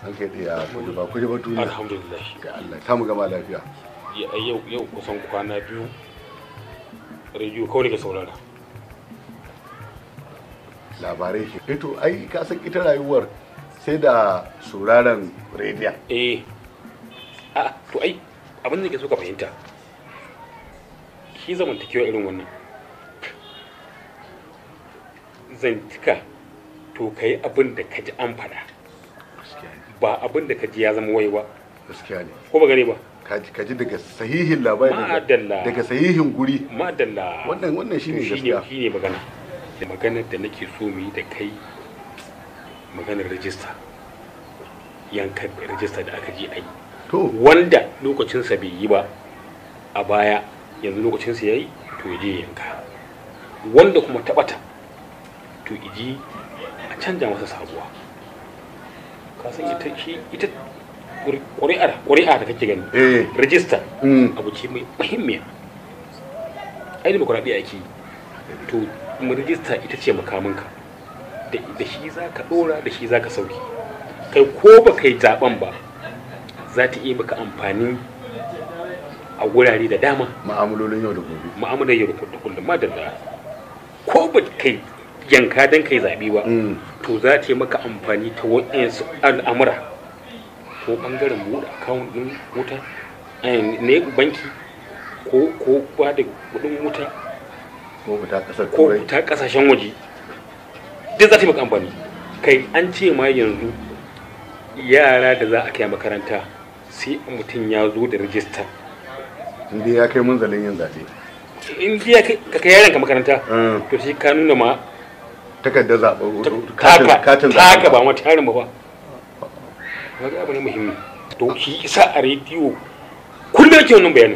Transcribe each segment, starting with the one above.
an kai ɗaya kuji ba kuji ba duniya alhamdulillah ga Allah ta mu gama lafiya Ya- yau yau kusan kwana biyu rediyo kawai nake saurara labarai ke ito ai ka san ita rayuwar sai da sauraron rediyon eh a to ai abin da nake so ka fahimta shi zamantakewa irin wannan zantika to ka yi abin da ka ji an faɗa gaskiya ne ba abin da ka ji ya zama wai ba gaskiya ne ko ba gane ba ka ji ka ji daga sahihin labari daga- Ma'adalla. daga sahihin guri madalla wannan wannan shine shine gaskiya shine magana da maganar da nake so mu yi da kai maganar rajista yankan rajista da aka je a yi to wanda lokacinsa bai yi ba a baya yanzu lokacinsa ya yi to ya je ya yanka wanda kuma taɓata to iji a canja masa sabuwa ka san ita shi ita ƙuri'ar ƙuri'a da kake gani eh rajista mm, abu ce mai muhimmiya ai demokuraɗiyya ake yi to kuma rijista ita ce makaminka da da shi za ka ɗora da shi za ka sauki kai ko ba kai zaɓen ba za ta iya maka amfani a wurare da dama ma'amalolin yau da gobe mu'amalar yau da kullum madalla ko ba kai yanka don kai zaɓe ba mm, to za ta yi maka amfani ta waɗansu al'amura ko ɓangaren buɗe akawun ɗin wuta eh, ne banki ko ko ba da kuɗin wuta ko fita kasar ko turai ta ƙasashen waje duk za ta yi maka amfani kai an ce ma yanzu yara da za a kai makaranta sai mutum ya zo da rijista inda ya kai munzalin yin zaɓe in jiya ka kai yaranka makaranta Mm, to sai ka nuna ma takardar zaɓe taka katin taka zaɓe ba ma tarin ba ba wani abu ne muhimmi to shi isa a rediyo kullum yake wannan bayanin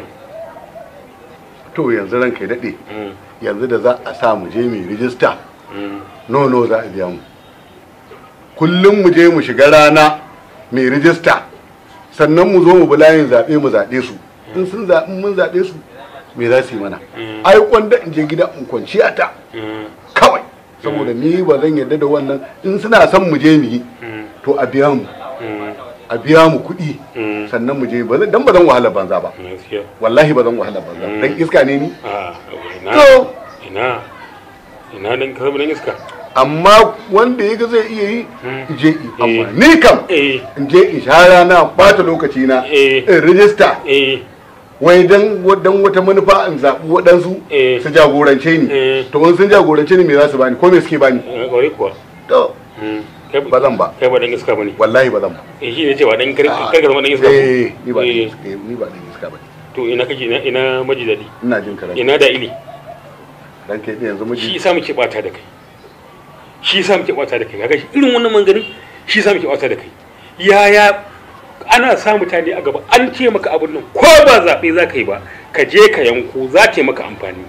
to yanzu ranka ya daɗe Mm, yanzu da za a sa mu je mu rijista mm. no no za a biya mu kullum mu je mu shiga rana mai rijista sannan mu zo mu bi layin zaɓe mu zaɓe su in sun zaɓi mun zaɓe su me za su yi mana Mm. ai kwanda in je gida in kwanci a ta Mm, kawai saboda ni ba zan yarda da wannan in suna son mu je mu yi mm, to a biya mu mm, a biya mu kuɗi mm. sannan mu je ba zan- dan ba zan wahala banza ba Gaskiya. wallahi ba zan wahala banza Mm. dan iska ne ni Ah, ina to ina ina dan ka zama dan iska amma wanda ya ga zai iya yi Mm. je yi amma Eh. ni kam eh in je in sha rana bata lokaci na Eh. in rijista eh wai dan dan wata manufa in zaɓi waɗansu Eh. su jagorance ni Eh. to in sun jagorance ni me za su bani ko me suke bani eh, kwarai kuwa to Mm, kai ba zan ba kai ba dan iska bane wallahi ba zan ba eh shi ne cewa dan kar kar ka zama dan iska ko? eh ni ba dan Eh, iska ni ba dan iska ba to ina kake ina ina maji dadi ina jin karatu ina da ili dan kai yanzu shi miji yasa muke bata da kai shi yasa muke bata da kai kaga shi irin wannan manganin shi yasa muke bata da kai yaya ana sa mutane a gaba an ce maka abin nan ko ba zaɓe za ka yi ba ka je ka yanko za ta yi maka amfani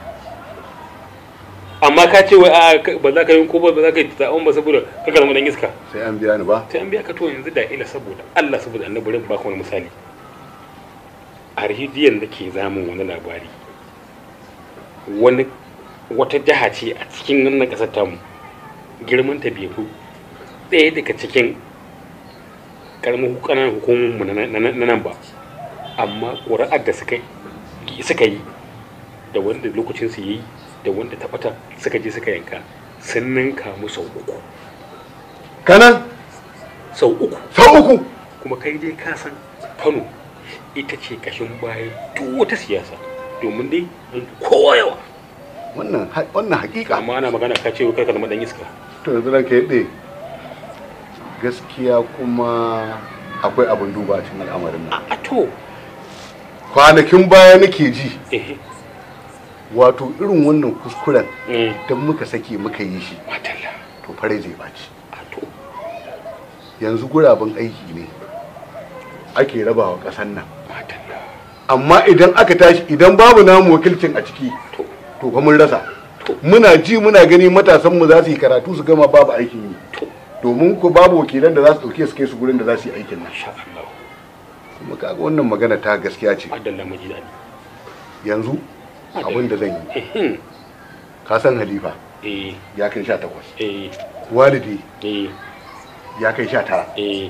amma ka ce wai a ka- ba za ka yanko ba ba za ka yi zaɓen ba saboda ka zama dan iska sai an biya ni ba sai an biya ka to yanzu da ila saboda Allah saboda annabi bari in baka wani misali a rediyon da ke zamun wani labari wani wata jiha ce a cikin wannan ƙasar tamu girman ta bai fi ɗaya daga cikin ƙaramin ƙananan hukumominmu na na- na nan ba amma ƙuri'ar da suka yi suka yi da wanda lokacin su yi da wanda ta ɓata suka je suka yanka sun ninka mu sau uku kanan sau uku sau uku kuma kai dai ka san kano ita ce kashin baya duk wata siyasa domin dai mun fi kowa yawa wannan ha- wannan hakika amma ana magana ka ce kai ka zama dan iska to yanzu ranka ya ɗe gaskiya kuma akwai abin duba a cikin al'amarin nan a to kwanakin baya nake ji eh wato irin wannan kuskuren eh don muka sake muka yi shi matalla to fare zai baci a to yanzu guraben aiki ne ake rabawa ƙasar nan matalla amma idan aka tashi idan babu namu wakilcin a ciki to to fa mun rasa To. muna ji muna gani matasan mu za su yi karatu su gama babu aikin yi to domin ku babu wakilan da za su dauke su kai su gurin da za su yi aikin nan masha Allah kuma kaga wannan magana ta gaskiya ce madalla mu ji dadi yanzu abin da zan yi eh ka san halifa eh ya kai sha takwas eh walidi eh ya kai sha tara eh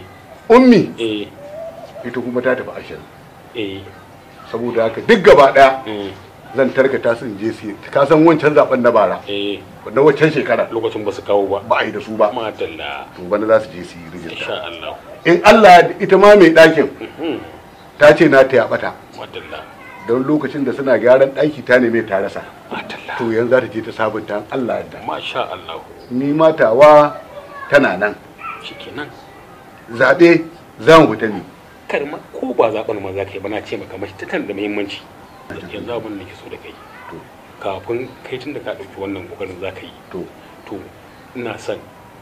ummi eh ita kuma ta tafi ashirin eh saboda haka duk gaba daya mm, zan tarkata su in je su ka san wancan zaben na bara eh na wancan shekara lokacin ba su kawo ba ba a yi da su ba madalla to bana za su je su yi rijista insha Allah in Allah ya ita ma mai ɗakin Mhm, ta ce na ta ya bata madalla don lokacin da suna gyaran ɗaki ta neme ta rasa madalla to yanzu za ta je ta sabunta in Allah da masha Allah ni matawa tana nan shikenan zaɓe za mu fita ne kar ma ko ba zaben ma za ka yi ba na ce maka mashi tana da muhimmanci yanzu abin da nake so da kai to kafin kai tun da ka ɗauki wannan kokarin za ka yi to to ina son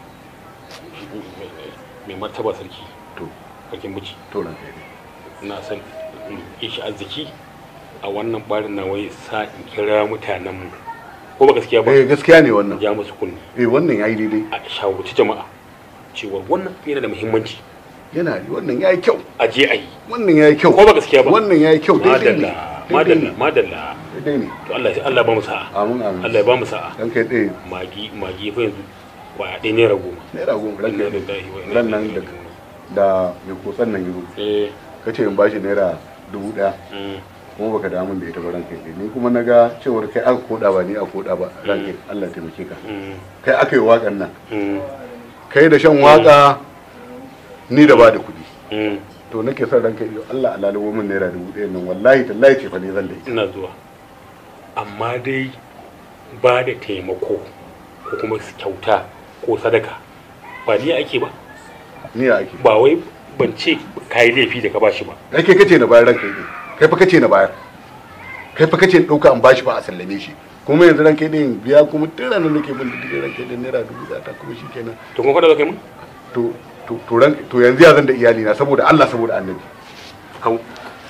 mai martaba sarki to bakin miji to ran kai ina son in yi shi arziki a wannan barin na wai sa in kira mutanen mu ko ba gaskiya ba eh gaskiya ne wannan ja musu kunni eh wannan yayi daidai a shawarci jama'a cewa wannan yana da muhimmanci yana wannan yayi kyau a je a yi wannan yayi kyau ko ba gaskiya ba wannan yayi kyau daidai ne madalla madalla madalla daidai ne to Allah Allah ya ba mu sa'a amin amin Allah ya ba mu sa'a dan kai ɗaya magi magi fa yanzu ba ɗaya naira goma naira goma ran inna kai lillahi wa inna ran nan ilaihi da raji'un da mai kotsan nan yazo eh kace in bashi naira dubu ɗaya mm, kuma baka damu da ita ba ran kai ni kuma na ga cewar kai aka koda ba ni a koda ba ran kai Allah ya taimake ka mm, kai aka yi waƙan nan mm, kai da shan waka ni da ba da kuɗi mm. to nake son ranka iyo Allah a lalubo min naira dubu ɗaya nan wallahi tallahi ce fa ne zan da ita ina zuwa amma dai ba da taimako ko kuma kyauta ko sadaka ba ni ake ba ni ya ake ba wai ban ce ka yi laifi da ka bashi ba kai kai kace na bayar ranka iyo kai fa kace na bayar kai fa kace in ɗauka an bashi ba a sallame shi kuma yanzu ranka iyo in biya kuma tun ranar nake bin da ranka iyo naira dubu ɗaya ta kuma shi kenan to kuma kada za ka yi mun to to to ran to yanzu ya zan da iyali na saboda Allah saboda annabi hau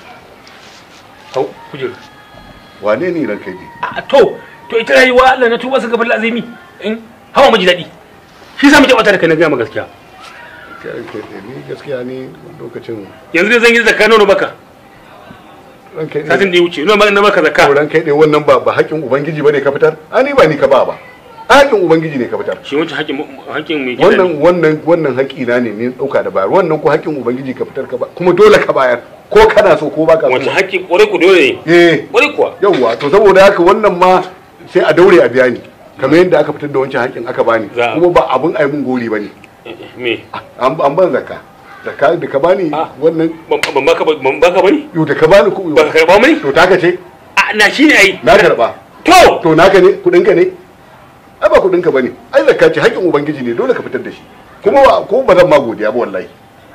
hau kujera wane ne ranka iyo a to to ita rayuwa Allah na tuba su gaban lazimi in hawa miji daɗi shi sa muke bata da kai na gaya ma gaskiya kai ranka iyo ni gaskiya ni lokacin yanzu dai zan yi zakka nono baka ranka iyo satin da ya wuce nono na baka zakka kauran kai ne wannan ba ba haƙƙin ubangiji bane ka fitar ani ba ni ka ba ba haƙƙin ubangiji ne ka fitar shi wancan hakkin hakkin mai gida wannan ne wannan wannan haƙƙi na ne ni ɗauka da bayar wannan ko haƙƙin ubangiji ka fitar ka ba kuma dole ka bayar ko kana so ko baka wancan so hakkin ƙwarai ku dole ne eh ƙwarai kuwa yawwa to saboda haka wannan ma sai a daure a biya ni kamar yadda aka fitar da wancan haƙƙin aka bani Za a- kuma ba abun ai mun gori bane me an an ban zakka zakka da ka bani Ah. wannan ban ban baka ba- ban baka bane yau da ka bani ku ba ka karba mani to taka ce a na shine ai na karba to to naka ne kudin ka ne ai ba kudin ka bane ai zakka ce haƙƙin ubangiji ne dole ka fitar da shi kuma ba ko ba zan ma godiya ba wallahi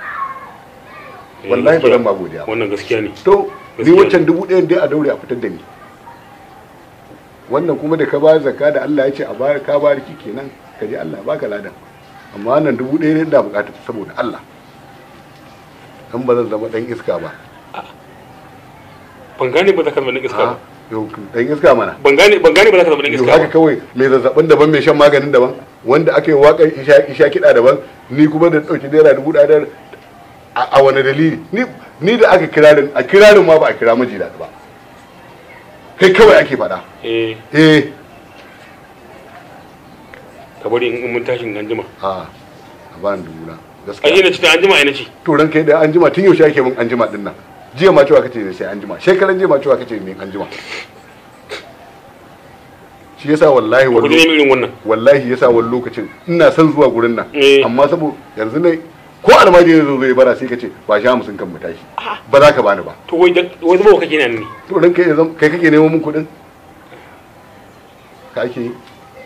wallahi ba zan ma godiya ba wannan gaskiya ne to ni Gaskiya wancan dubu ɗayan dai a daure a fitar da ni wannan kuma da ka ba zakka da Allah ya ce a bayar ka bayar ki kenan ka je Allah ya baka ladan amma wannan dubu ɗaya ne da bukatar saboda Allah dan ba zan zama dan iska ba ban gane ba za ka zama dan iska a ba yau dan iska mana ban gane ban gane ba za ka zama dan yau iska haka ba kawai mai zazzabin daban mai shan maganin daban wanda aka yi waƙar isha isha kiɗa daban ni kuma da ɗauki naira dubu ɗaya da- a a wani dalili ni ni da aka kirarin a kirarin ma ba a kira miji da ba kai kawai ake faɗa eh eh ka bari in mun tashin an jima a a ba ni dubu na ai gaskiya ina ci ta an jima ina ci to ran kai da an jima tun yaushe ake min an jima din nan jiya ma cewa kace ne sai an jima shekaran jiya ma cewa kace ne an jima shi yasa wallahi ku ji wallahi irin wannan wallahi yasa wani lokacin ina son zuwa gurin nan Eh. amma saboda yanzu ne ko almajiri zo zai bara sai ka ce ba sha musun kan mu tashi ba za ka bani ba to wai da wai zuba kake nan ne to dan kai yanzu kai kake neman mun kuɗin ka ake yi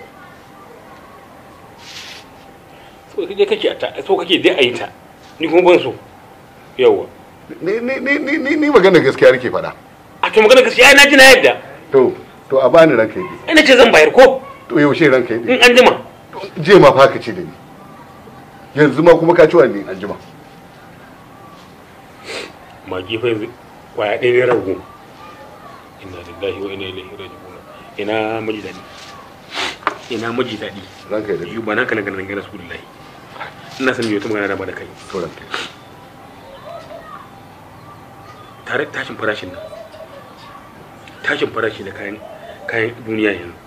so kake kake a ta so kake dai a yi ta ni kuma ban so yawa ni ni ni ni ni, ni magana gaskiya nake faɗa a to magana gaskiya na ji na yadda to to a bani ranka yi ina ce zan bayar ko to yaushe ranka yi in an jima je ma fa ka ce da ni yanzu ma kuma ka ci wani an jima magi fa yanzu kwaya ɗaya ne rago inna lillahi wa inna ilaihi raji'un ina maji daɗi ina maji daɗi ranka yi da yi ba na kana ganin ganin rasulullahi ina san yau ta magana da ba da kai to ranka yi tare da tashin farashin nan tashin farashi da kayan kayan duniya yanzu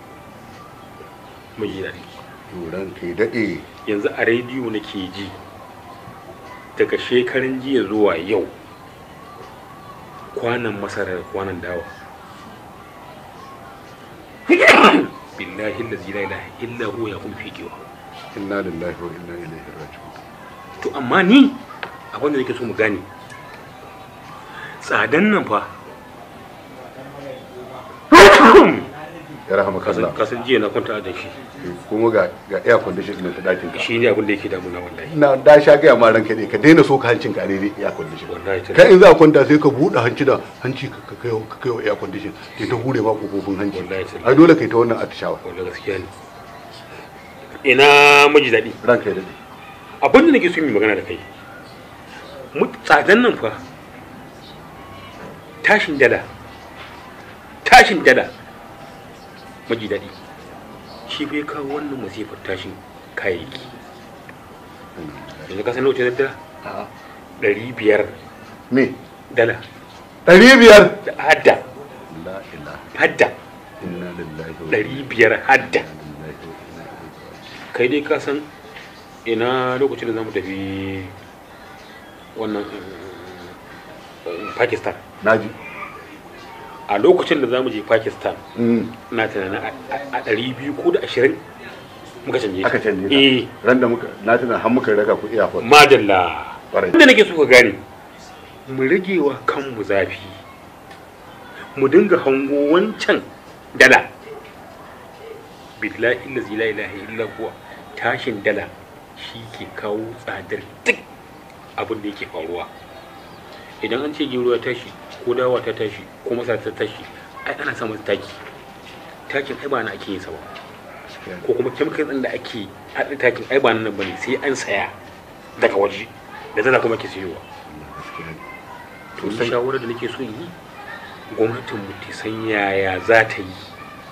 maji daɗi to ranka yi daɗe yanzu a rediyo nake ji daga shekarun jiya zuwa yau kwanan masara da kwanan dawa billahi allazi la ilaha illa huwa ya kun fiƙewa inna lillahi wa inna ilaihi raji'un to amma ni abin da nake so mu gane tsadan nan fa ya rahama kallah kasan jiya na kwanta a shi kuma ga ga air condition din ta dakin ka shi ne abin da yake damuna wallahi na da sha gaya ma ranka ne ka daina so ka hancin ka daidai air condition wallahi ta kai in za ka kwanta sai ka buɗe hanci da hanci ka ka kai ka kai wa air condition ke ta hure ma kofofin hanci Wallahi sai- ai dole kai ta wannan atishawa wallahi gaskiya ne ina miji daɗi ranka ya dade abin da nake so yi magana da kai mu tsadan nan fa tashin dala tashin dala maji daɗi shi bai kawo wannan masifar tashin kayayyaki yanzu ka san nauce da dala a'a ɗari biyar me dala ɗari biyar da hadda la ilaha hadda inna lillahi wa ɗari biyar hadda inna ilaihi raji'un kai dai ka san ina lokacin da za mu tafi wannan eh, pakistan naji a lokacin da za mu je pakistan mm na tunanin a- a ɗari biyu ko da ashirin muka canje ta. aka canje ta eh ran da muka na tuna har muka raka ku airport madalla Ƙwarai. inda nake so ka gane mu rage wa kanmu zafi mu dinga hango wancan dala billahi allazi la ilaha illa huwa tashin dala shi ke kawo tsadar duk abin da yake faruwa idan an ce gero ya tashi ko dawa ta tashi ko masara ta tashi ai ana sa masa taki takin ai ba na ake yin sa ba ko kuma chemical din da ake haɗa takin ai ba nan bane sai an saya daga waje da zana kuma ke siyowa to ni Sosai. shawarar da nake so yi gwamnatin mu ta san yaya za ta yi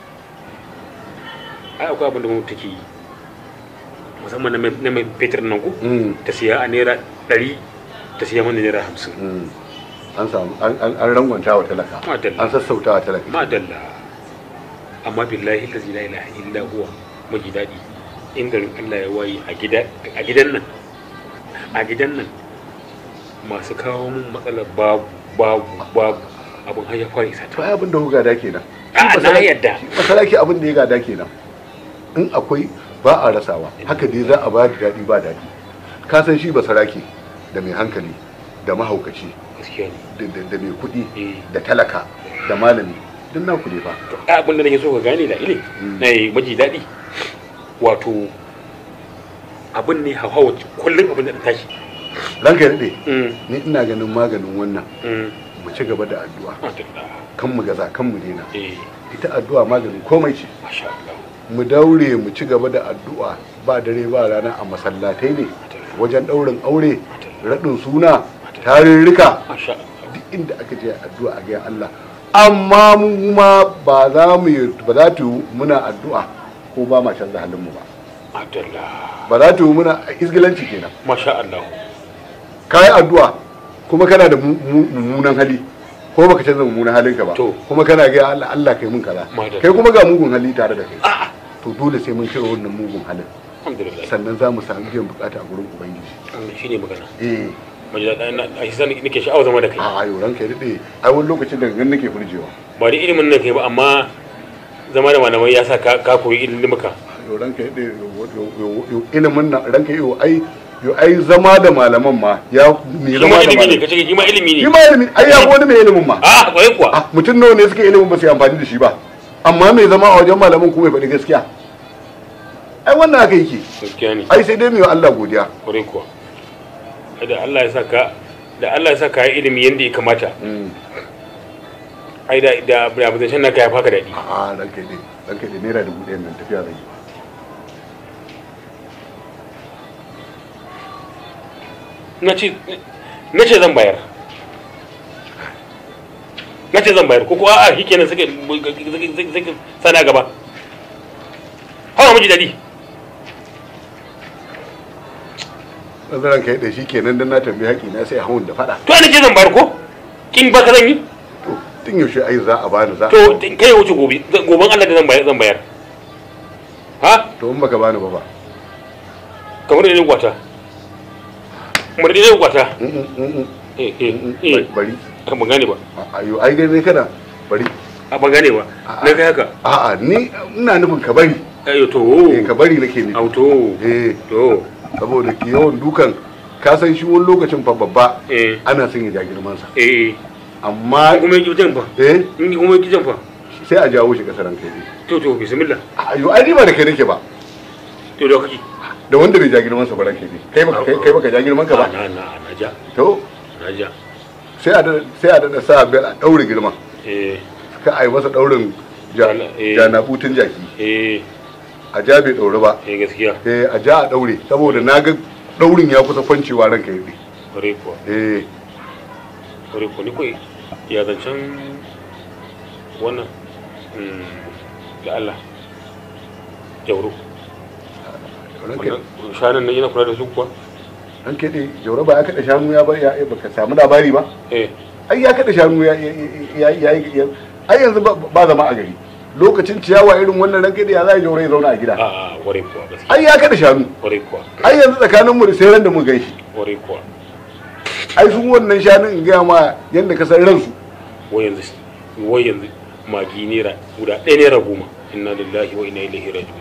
ai akwai abin da gwamnati take yi musamman na mai- na mai fetur nan ko mm ta siya a naira ɗari ta siya mana naira hamsin mm an samu an an- an rangwanta wa talaka Madalla. an sassauta wa talaka madalla amma billahi lazi la ilaha illa huwa maji daɗi in garin Allah ya waye a gida a gidan nan a gidan nan masu kawo mun matsalar babu babu babu abin har ya fara isa to ta ai abin da ku gada kenan a Shi na masara- yadda masaraki abin da ya gada kenan in akwai ba a rasawa haka dai za a ba da daɗi ba daɗi ka san shi basaraki da mai hankali da mahaukaci gaskiya ne da- da da mai kuɗi Eh. da talaka da malami duk na ku ne fa to ai abin da nake so ka gane da ile Mm. na yi maji daɗi wato abin ne hawa kullum abin da ta tashi ranka ya daɗe Mm, ni ina ganin maganin wannan mm, mu ci gaba da addu'a madalla kan mu gaza kan mu daina eh ita addu'a maganin komai ce masha Allah mu daure mu ci gaba da addu'a ba dare ba rana a masallatai ne wajen ɗaurin aure raɗin suna tarurruka masha Allah duk inda aka je addu'a a gaya Allah amma mu ma ba za mu yi ba za ta yi muna addu'a ko ba ma canza halin mu ba madalla ba za ta yi muna isgilanci kenan masha Allah ka yi addu'a kuma kana da mu- mu- mummunan hali ko baka canza mummunan halinka ba To. kuma kana ga Allah Allah kai mun kaza Madalla. kai kuma ga mugun hali tare da kai a'a to dole sai mun cire wannan mugun halin alhamdulillah sannan za mu samu biyan bukata a gurin ubangiji wannan shine magana eh maji daɗi na a shi nake sha'awar zama da kai a ayo ranka ya dade ai wani lokacin da gan nake furjewa ba da ilimin nan kai ba amma zama da malamai ya sa ka ka koyi ilimin ka yo ranka ya dade ilimin nan ranka yo ai yo ai zama da malaman ma ya me shi zama ma da ilimi ne malaman kace shi ma ilimi shi ne ma ilimi ai ya fi wani mai ilimin ma a kwarai kuwa ah mutum nawa ne suka ilimin ba su yi amfani da shi ba amma mai zama a wajen malaman kuma ya faɗi gaskiya ai wannan haka yake gaskiya ne ai sai dai mai wa Allah godiya kwarai kuwa Ai da Allah ya sa ka da Allah ya sa ka yi ilimi yanda ya kamata ai da da da ba zan naka ya faka daɗi a ranka dai ranka dai naira dubu ɗaya nan tafiya zai yi na ce na ce zan bayar na ce zan bayar ko kuwa a shi kenan suka suka sana gaba hawa miji daɗi ɗan ranka ya shi kenan dan na tambayi haƙi na sai hawan da faɗa to ana ce zan bayar ko kin ba ka zan yi to tun yaushe ai za a bani za a to kai ya wuce gobe goben Allah da zan bayar zan bayar ha to in baka bani ba ba kamar da ne gwata mu da zai kwata Mm, mm, mm, mm, eh eh mm, eh bari ban gane ba A- ayo ai dai kana bari a ban gane ba na kai haka a'a ni ina nufin ka bari ayo to eh ka bari nake nufi auto eh to saboda ki yawan dukan ka san shi wani lokacin fa babba eh ana son ya ja girman sa eh amma kuma yi jan fa eh in kuma yi jan fa sai a jawo shi kasaran kai ne to to bismillah ayo ai ni ba da kai nake ba to da kake da wanda bai ja girman sa ba ranke ne kai baka kai kai baka ja girman ka ba na na na ja to na ja sai a da sai a da sa bel a daure girman eh ka ai masa daurin ja Eh. jana butun jaki eh a ja bai daure ba eh gaskiya eh a ja a daure saboda na ga daurin ya kusa kwancewa ranka yi kare kuwa eh kare kuwa ni kai ya zancen wannan mm, da Allah jauro ranka wannan shanan nan yana kula da su kuwa ranka dai jaura ba ya kada shanu ya bar ya eh, baka samu labari ba eh ai ya kada shanu ya ya ya ya ai yanzu ba- ba zama a gari lokacin ciyawa irin wannan ranka dai ya za jaura ya zauna a gida a a kare kuwa gaskiya ai ya kada shanu kare kuwa ai yanzu tsakanin mu da sai ran da mu gaishe kare kuwa ai sun wannan shanun in gaya ma yanda ka san ransu wai yanzu wai yanzu magi naira guda ɗaya naira goma inna lillahi wa inna ilaihi raji'un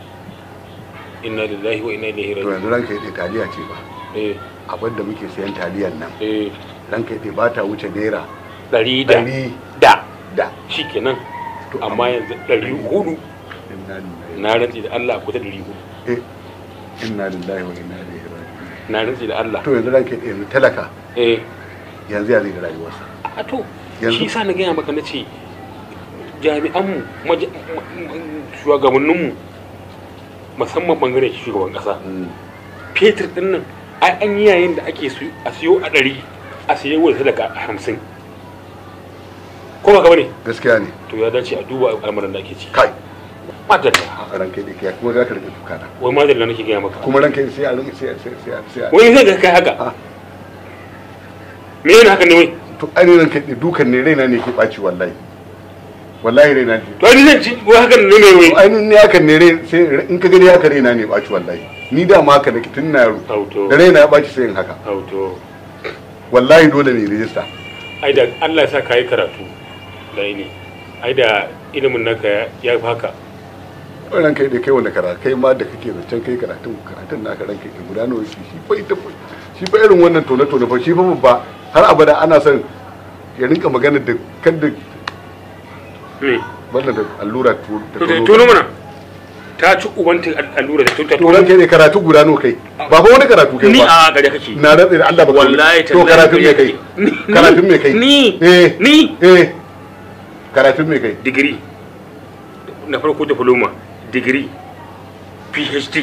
inna lillahi wa inna ilaihi to raji'un yanzu ranka dai taliya ce ba eh abin da muke sayan taliyan nan eh ranka dai ba ta wuce naira ɗari da ɗari da da shikenan To, amma yanzu ɗari hudu inna lillahi na rantsi da Allah kusa ɗari hudu eh inna lillahi wa inna ilaihi raji'un na rantsi da Allah to yanzu ranka dai yanzu talaka eh yanzu ya zai da rayuwarsa a to Yanzu- shi sa na gaya maka na ce jami'anmu maja- ma- ma- shugabanninmu musamman bangaren shugaban kasa Mm. fetur din nan ai an yi yayin da ake su a siyo a ɗari a siyo wa sadaka a hamsin ko ba ka bane gaskiya ne to ya dace a duba al'amuran da ake ci kai madalla a ranka dai kai kuma za ka rike kuka na wai madalla nake gaya maka kuma ranka dai sai a rinka sai sai sai sai wai zai ga kai haka Ah. me yana haka ne wai to ainihin ranka dai dukan ne raina ne ke ɓaci wallahi wallahi raina ne to ai zan ci wai haka ne ne wai to ainihin ne hakan ne rai sai in ka gani haka raina ne ɓaci wallahi ni da ma haka nake tun na yaro auto da raina ya ɓaci sai in haka auto wallahi dole ne rijista ai da Allah ya sa ka yi karatu da ne ai da ilimin naka ya- ya fi haka ran kai da kai wanda karatu kai ma da kake zancen kai karatun karatun naka ran kai da guda nawa yake shi fa ita shi fa irin wannan tone tone fa shi fa babba har abada ana son ya rinka magana da kan da me wannan da allura tu- da to tono. tuno mana ta ci ubanta allura da ta to ran kai ne karatu guda nawa kai ba fa wani karatu kai ni ba a gare kake na rantsa da Allah ba wallahi to karatun me kai Ni- karatun me kai ni eh ni eh karatun me kai digiri na farko diploma digiri phd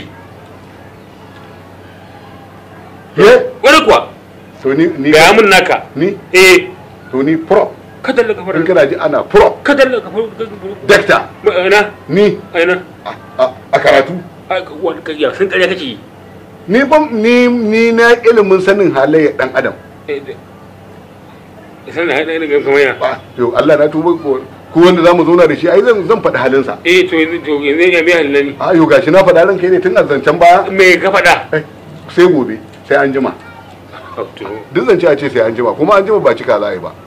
eh wani kuwa to ni ni gaya mun naka ni eh to ni pro ka dalla ka in fara kana ji ana pro ka dalla ka fara doctor ana ni ana a- a a karatu wani ka ya sun kare kake yi ni ban ni ni na ilimin sanin halayyar dan adam Eh, da- san da haɗa irin kamar yana ba to Allah na tuba ko ko wanda zamu zauna da shi ai zan zan faɗi halinsa eh to yanzu to yanzu ya biya halali a yo gashi na faɗa ran kai ne tun a zancen baya me ka faɗa Eh, sai gobe sai an jima Oh, to duk zance a ce sai an jima kuma an jima ba cika za a yi ba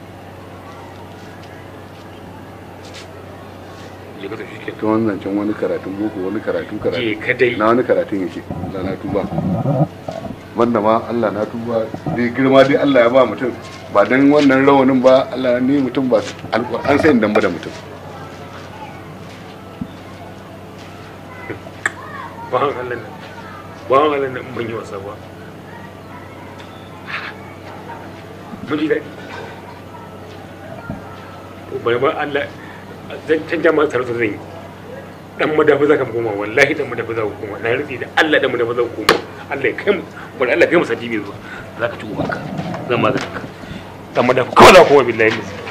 je ka tafi kenan ta wani zancen wani karatun boko wani karatu karatu je ka dai na wani karatun yake Allah na tuba wanda ma Allah na tuba dai girma dai Allah ya ba mutum ba dan wannan rawanin ba Allah ni mutum ba alƙur'an sai in damba da mutum bawan Allah nan bawan Allah nan ban yi wasa ba mun ji daɗi to bari ba Allah zan canja ma sarauta zan yi dan madafi za ka koma wallahi dan madafi za ka koma na rufe da Allah dan madafi za ka koma Allah ya kai mu bari Allah ya kai mu sati biyu zuwa za ka ci ubanka zan ma ka dan madafi kawai za ka koma billahi